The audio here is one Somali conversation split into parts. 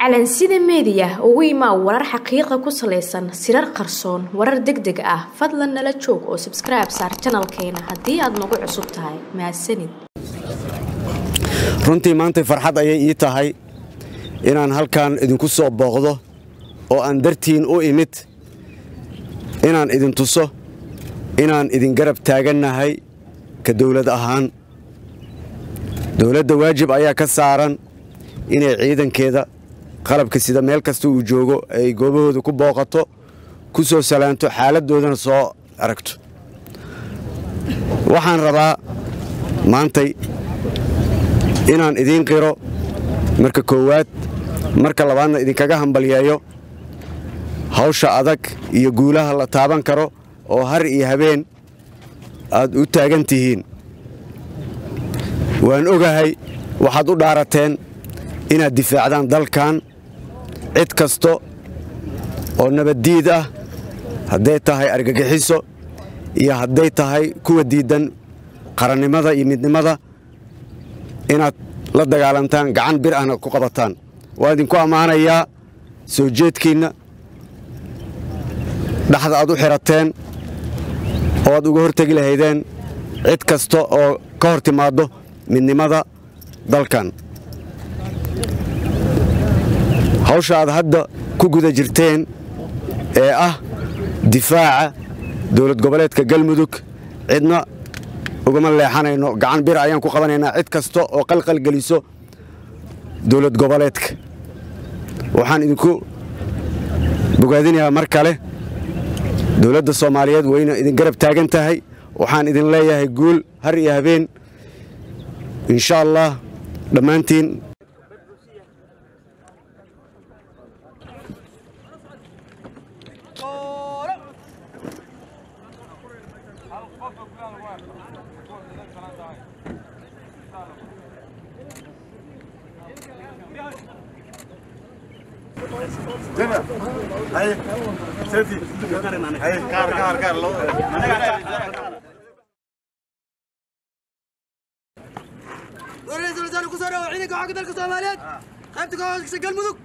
calansida meediya ugu imaa warar xaqiiqa ku salaysan sirar qarsoon warar deg deg ah fadlan nala joog oo sabskribe saar janalkeena haddii aad nagu cusub tahay mahadsanid runtii maantay farxad ayay ii tahay inaan halkan idinku soo booqdo oo aan dartiin u imid inaan idin tuso inaan idin garab taagannahay ka dawlad ahaan dawladda waajib ayaa ka saaran inay ciidankeeda qalabka sida meel kasta uu joogo ay goobahooda ku booqato ku soo salaanto xaaladdoodana soo aragto waxaan rabaa maantay inaan idiin qiro marka koowaad marka labaadna idinkaga hambalyeeyo hawsha adag iyo guulaha la taaban karo oo har iyo habeen aad u taagan tihiin waan ogahay waxaad u dhaarateen inaad difaacdaan dalkan cid kasta oo nabaddiid ah hadday tahay argagixiso iyo hadday tahay kuwa diiddan qarannimada iyo midnimada inaad la dagaalantaan gacan bir ahna ku qabataan waan idinku ammaanayaa soo jeedkiinna dhaxda aad u xidhateen oo aad uga hortegi lahaydeen cid kasta oo ka hor timaaddo midnimada dalkan hawsha aad hadda ku guda jirteen ee ah difaaca dowlad goboleedka galmudug cidna ugama leexanayno gacan bir ayaan ku qabanaynaa cid kasta oo qalqalgeliso dowlad goboleedka waxaan idinku bogaadinayaa mar kale dowladda soomaaliyeed wayna idin garab taagan tahay waxaan idin leeyahay guul har iyo habeen insha allah dhammaantiin ra-iisul wasaare ku soo dhawo ciidanka xoogga dalka soomaaliyeed qaybta ka hoosgasa galmudug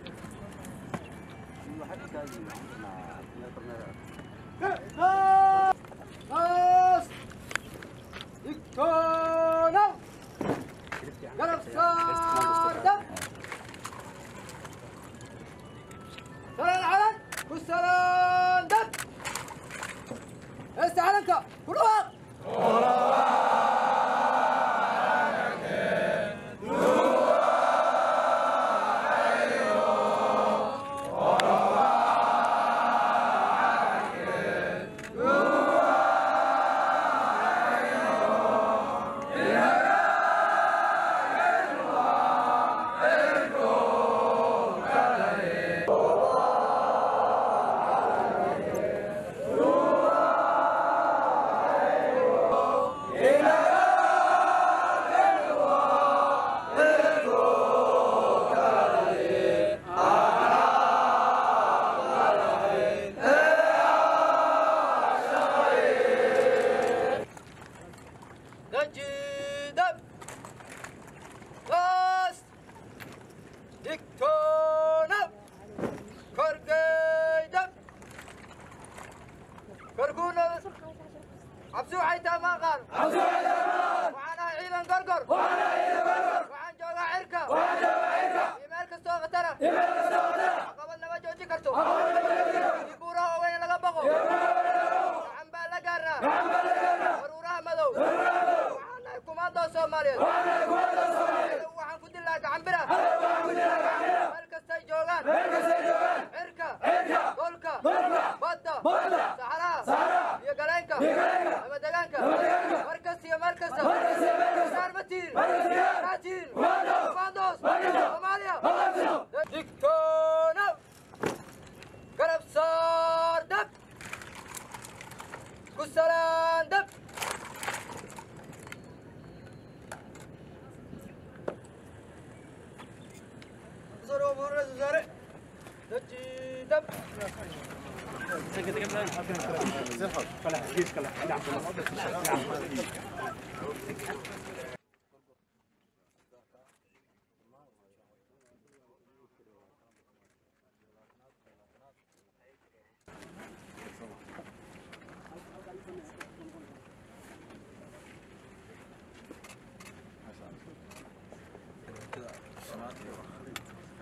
digtoona garab saarda salaan calan ku salaandad heesta calanka ku dhawaaq Najidab Last Diktona Korgaydab Korkuna Absu Hayta Maqan Absu Hayta Maqan Waxaan ahay ciidan gorgor Waxaan ahay ciidan gorgor Waxaan joogaa cirka Waxaan joogaa cirka Iimeel kastoo khatara Iimeel kastoo khatara Caqabad nama joojin karto Caqabad nama joojin karto Dibuuraha waaweyn laga baqo Gacan baa la gaaraa Gacan baa la gaaraa Waruuraha madow Waruuraha madow Waxaan nahay kumaandoo Soomaaliyeed Waxaan nahay kumaandoo Soomaaliyeed Waxaan ku dilaa gacan bira Waxaan ku dilaa gacan bira Meel kastay joogaan Meel kastay joogaan Cirka Cirka Dhulka Dhulka Badda Badda Saxaraha Saxaraha iyo galeenka iyo galeenka ama deegaanka ama deegaanka mar kasta iyo meel kasta mar kasta iyo meel kasta saar ma tihin mar kasta iyo saar tihin kumaandoos kumaandoos Soomaaliya digtoona garab saar dab ku salaan dab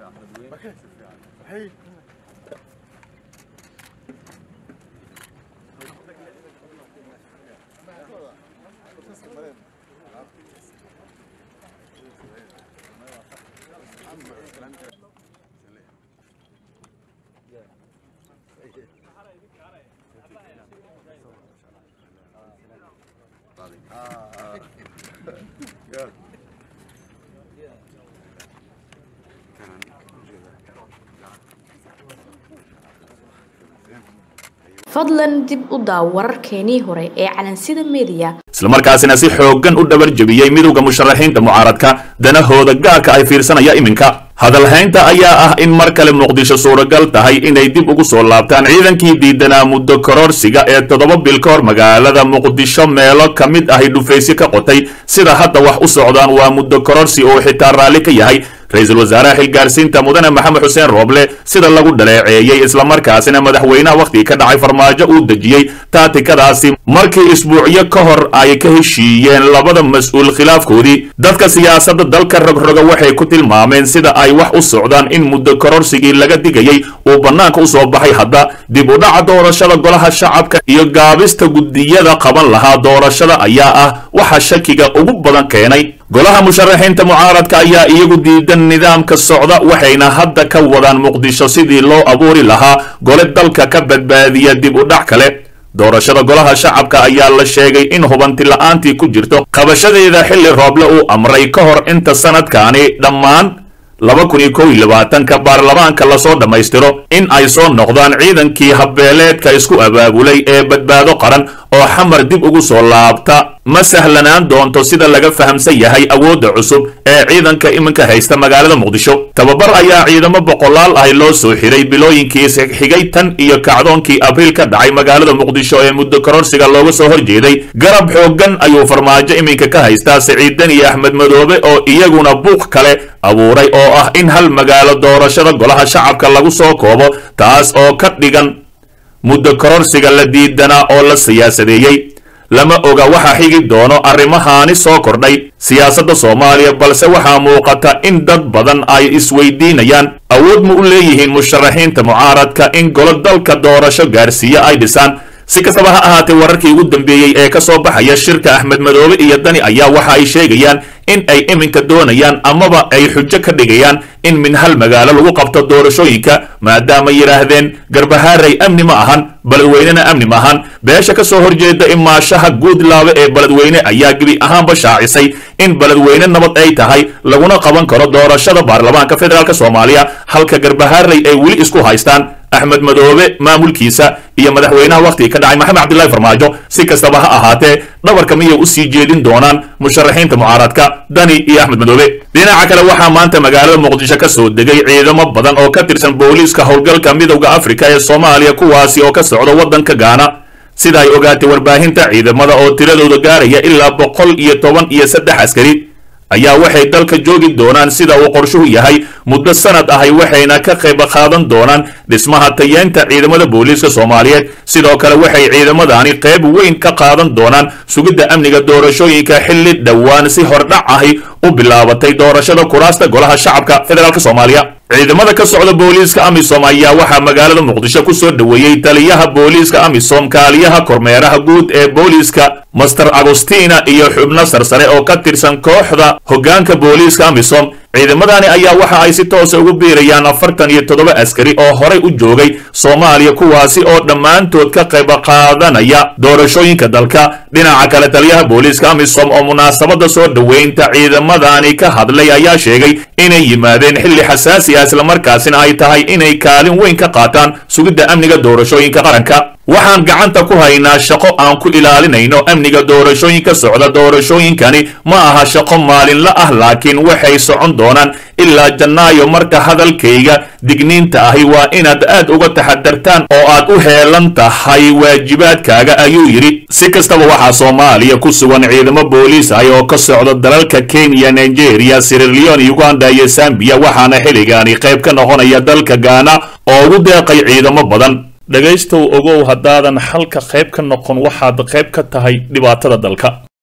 fadlan dib u daaw wararkeenii hore ee calansida mediya islamarkaasina si xooggan u dhabar jebiyey midowda musharaxiinta mucaaradka danahooda gaarka ay fiirsanaya iminka hadalhaynta ayaa ah in mar kale muqdisho suuragal tahay inay dib ugu soo laabtaan ciidankii diidanaa muddo kororsiga ee toddoba bil ka hor magaalada muqdisho meelo ka mid ahi dhufaysyo ka qotay sida hadda wax u socdaan waa muddo kororsi oo xitaa raalli ka yahay ra-iisul wasaaraha xilgaarsiinta mudane maxamed xuseen rooble sida lagu dhaleeceeyey islamarkaasina madaxweynaha wakhtigii ka dhacay farmaajo uu dejiyey taatikadaasi markii isbuucyo ka hor ay ka heshiiyeen labada mas-uul khilaafkoodii dadka siyaasadda dalka rogroga waxay ku tilmaameen sida ay wax u socdaan in muddo kororsigii laga digayey uu bannaanka u soo baxay hadda dib u dhaca doorashada golaha shacabka iyo gaabista guddiyada qaban lahaa doorashada ayaa ah waxa shakiga ugu badan keenay golaha musharaxiinta mucaaradka ayaa iyagu diidan nidaamka socda waxayna hadda ka wadaan muqdisho sidii loo abuuri lahaa gole dalka ka badbaadiya dib u dhac kale doorashada golaha shacabka ayaa la sheegay in hubanti la-aantii ku jirto qabashadeeda xilli rooble uu amray ka hor inta sanadkaani dhammaan laba kun iyo kow iyo labaatanka baarlamaanka lasoo dhammaystiro in ay soo noqdaan ciidankii habbeeleedka isku abaabulay ee badbaado qaran oo xamar dib ugu soo laabta ma sahlanaan doonto sida laga fahamsan yahay awoodda cusub ee ciidanka iminka haysta magaalada muqdisho tababar ayaa ciidamo boqolaal ahi loo soo xiray bilooyinkii xigay tan iyo kacdoonkii abriil ka dhacay magaalada muqdisho ee muddo kororsiga looga soo horjeeday garab xooggan ayuu farmaajo iminka ka haystaa siciidan iyo axmed madoobe oo iyaguna buuq kale abuuray oo ah in hal magaalo doorashada golaha shacabka lagu soo koobo taas oo ka dhigan muddo kororsiga la diidanaa oo la siyaasadeeyey lama oga waxa xigi doono arrimahaani soo kordhay siyaasadda soomaaliya balse waxaa muuqata in dad badan ay isweydiinayaan awood ma u leeyihiin musharaxiinta mucaaradka in golo dalka doorasho gaarsiiye ay dhisaan si kastaba ha ahaatee wararkii ugu dambeeyey ee ka soo baxaya shirka axmed madoobe iyo dani ayaa waxa ay sheegayaan in ay iminka doonayaan amaba ay xujo ka dhigayaan in min hal magaalo lagu qabto doorashooyinka maadaama yidhaahdeen garbahaaray amni ma ahan beledweynena amni ma ahan beesha ka soo horjeeda imaashaha guudlaabe ee beledweyne ayaa gebi ahaanba shaacisay in beledweyne nabad ay tahay laguna qaban karo doorashada baarlamaanka federaalk soomaaliya halka garbahaaray ay weli isku haystaan axmed madoobe maamulkiisa iyo madaxweynaha wakhtigii ka dhacay maxamed cabdillahi farmaajo si kastaba ha ahaatee dhabarka miyay u sii jeedin doonaan musharaxiinta mucaaradka dani iyo axmed madoobe dhinaca kale waxaa maanta magaalada muqdisho ka soo degay ciidamo badan oo ka tirsan booliiska howlgalka midowda afrika ee soomaaliya kuwaasi oo ka socda waddanka gaana sida ay ogaatay warbaahinta ciidamada oo tiradooda gaaraya ilaa boqol iyo toban iyo saddex askari ayaa waxay dalka joogi doonaan sida uu qorshuhu yahay muddo sanad ahay waxayna ka qayb qaadan doonaan dhismaha tayeenta ciidamada booliiska soomaaliyeed sidoo kale waxay ciidamadani qayb weyn ka qaadan doonaan sugidda amniga doorashooyinka xilli dhowaan si hordhac ahi u bilaabatay doorashada kuraasta golaha shacabka federaalk soomaaliya ciidamada ka socda booliiska amisom ayaa waxaa magaalada muqdisho ku soo dhoweeyey taliyaha booliiska amisom kaaliyaha kormeeraha guud ee booliiska master agostina iyo xubno sarsare oo ka tirsan kooxda hoggaanka booliiska amisom ciidamadani ayaa waxa ay si toosa ugu biirayaan afartan iyo toddoba askari oo horay u joogay soomaaliya kuwaasi oo dhammaantood ka qayb qaadanaya doorashooyinka dalka dhinaca kale taliyaha booliiska amisom oo munaasabada soo dhoweynta ciidamadani ka hadlay ayaa sheegay inay yimaadeen xilli xasaasi ah islamarkaasina ay tahay inay kaalin weyn ka qaataan sugidda amniga doorashooyinka qaranka waxaan gacanta ku haynaa shaqo aan ku ilaalinayno amniga doorashooyinka socda doorashooyinkani ma aha shaqo maalinla ah laakiin waxay socon doonaan ilaa jannaayo marka hadalkayga digniinta ahi waa inaad aad uga taxadartaan oo aad u heelan tahay waajibaadkaaga ayuu yidhi si kastaba waxaa soomaaliya ku sugan ciidamo booliis ah oo ka socda dalalka kenya nigeria sirilion uganda iyo sambiya waxaana xilligaani qayb ka noqonaya dalka gaana oo ugu deeqay ciidamo badan dhegaystow ogow haddaadan xalka qayb ka noqon waxaad qayb ka tahay dhibaatada dalka